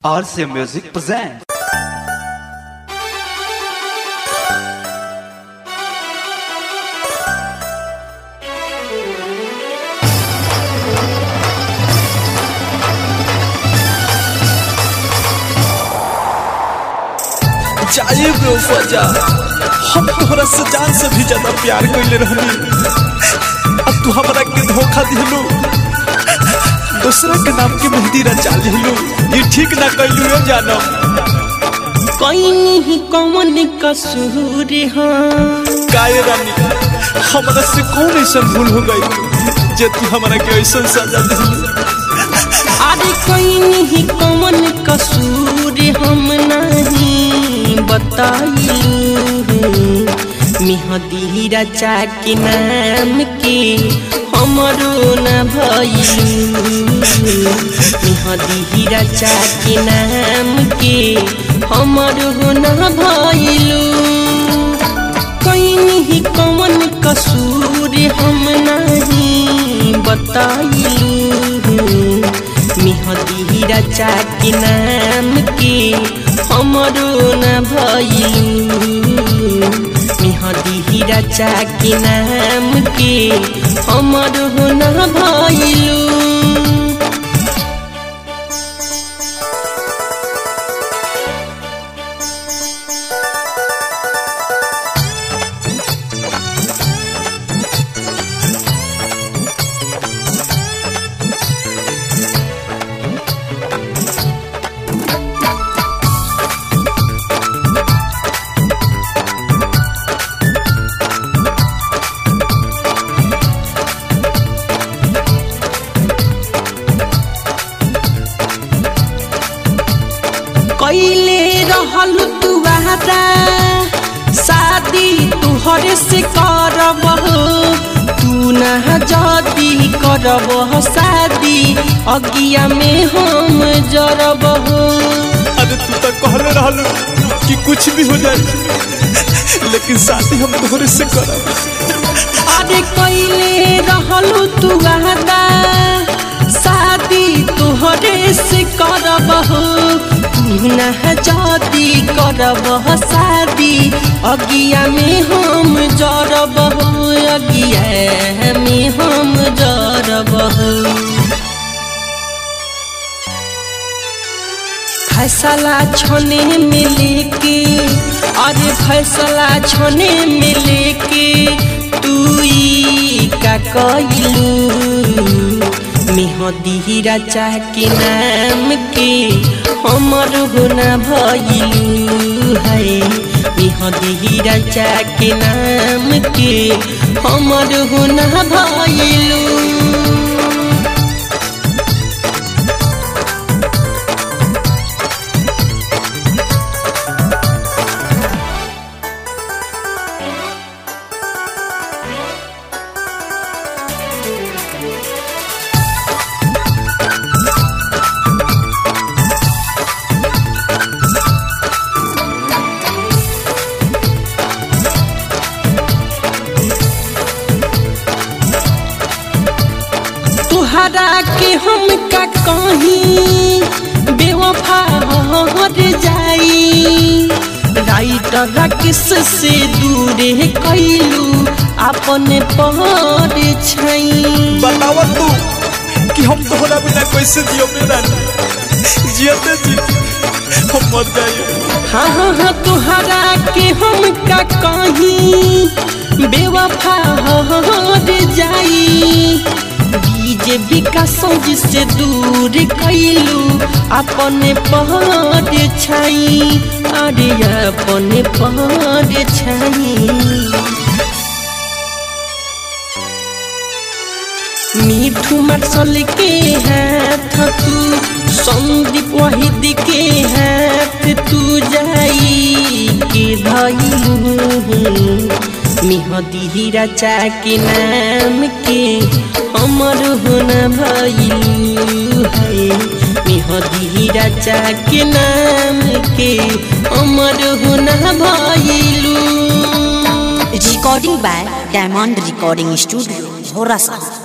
RC Music presents. जाए बेवफा जा हम तोहरा से जान से भी ज्यादा प्यार कइले रहनी अब तू हमरा के धोखा दिलू दूसरा के नाम के मेहंदी रचा लिलू ये ठीक ना कइलू यो जानम कहीं कौन कसूर हाँ काये रानी हमरा से कौन ऐसा भूल हो गई जे तू हमरा के ऐसा सजा दिलू अरे कहीं कौन कसूर हम नहीं बताइलू मेहदी रचा के नाम के हमरो न भइलू मेहदी रचा के नाम के हमरो न भइलू कहीं कौन कसूर हम नहीं बताइलू मेहदी रचा के नाम के हमरो न भइलू मेहदी रचा के नाम के हमरो न भइलू कैले रहल तू वादा शादी तुहरे से करब तू ना जदी करब शादी अगिया में हम जरब अरे तू तो कहले रहलू कि कुछ भी हो जाए लेकिन शादी हम तोहरे से करब अरे कैले रहल तू वादा शादी तुहरे से करब तू ना जदी करब शादी अगिया में हम जरब अगिया में हम जरब फैसला छोने में लेके अरे फैसला छोने में लेके तू ई का कइलू मेहदी रचा के नाम के हमर होना भइलू है मेहदी रचा के नाम के हमर होना भइलू तुहरा के हम का कहीं बेवफा हर जाई राइटर किस से दूरे कैलू अपने पर छई बतावा तू कि हम तोहरा बिना कैसे जियो मेरा जियते जी हम मर जाइए हाँ हाँ हाँ तुहरा के हम का कहीं बेवफा हर जाई डीजे विकास से दूर कैलू अपने पहाड़ छाई अरे अपने पहाड़ छाई मीठू मरसल के हाथ तू संदीप वहीद के हाथ तू जाई के धइलू मेहदी रचा के नाम के हमर होना भइलू है मेहदी रचा के नाम के हमर होना भइलू Recording by Diamond Recording Studio, Horasa.